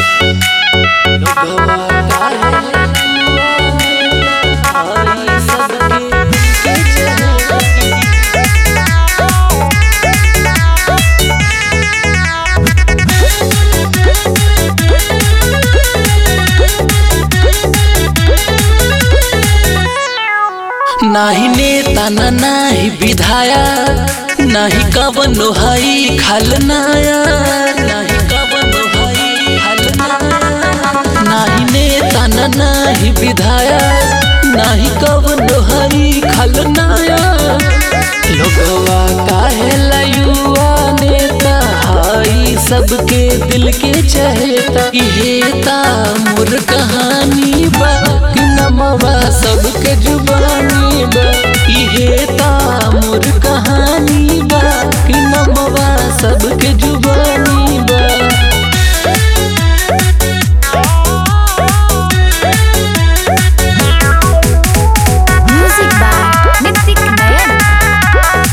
लोगवा काहे आई सबके के चलती नाही नेता ना नाही विधायक नाही कवनो हई खलनाया नाही कवनो हई खलनाया नाही नेता ना नाही विधायक नाही कवनो हई खलनाया लोगवा काहे युवा नेता हई सबके दिल के चहेता इहेता मोर कहानी बा कि नमवा सबके जुबानी बा इहेता मोर कहानी बा कि नमवा सबके जुबानी बा Music by Nitik Nayan.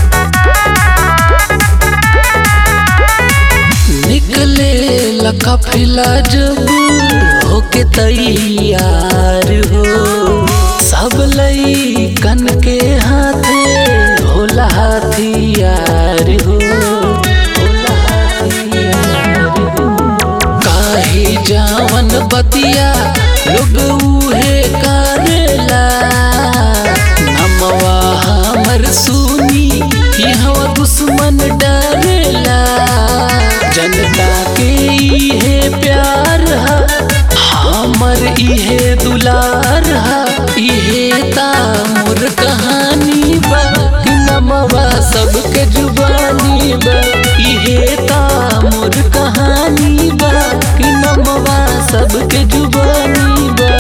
निकले लकफिला जब होके तैयार हो सब लई कन के हाथे होला हथियार हो होला हथियार हो काहे जावन बतिया लोग उहे करेला नमवा हमर सुनी यहाँ दुश्मन डरेला जनता के इहे प्यार हा हमर इहे दुलार हा इहे ता मोर कहानी बा कि नमवा सबके जुबानी बा इहे ता मोर कहानी बा कि नमवा सबके जुबानी बा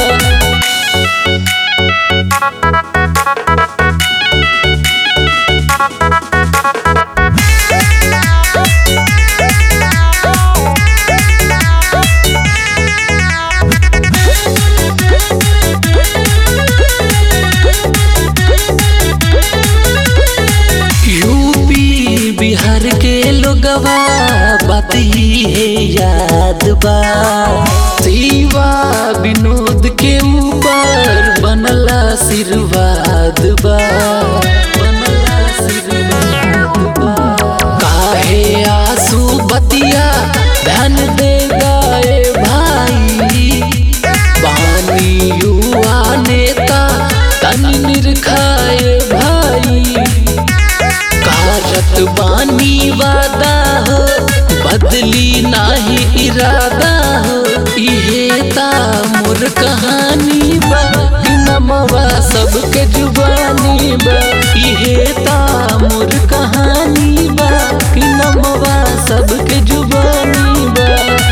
यूपी बिहार के लोगवा बात ही है याद बा शिवा विनोद के ऊपर बनला आशीर्वाद बा बनला आशीर्वाद बा काहे आंसू बतिया ध्यान दे गाए भाई बानी युवा नेता तन निरखाए भाई कारत बानी वादा हो बदली नाही इरादा हो इहे ता मोर कहानी बा कि नमवा सबके जुबानी बा इहे ता मोर कहानी बा कि नमवा सबके जुबानी बा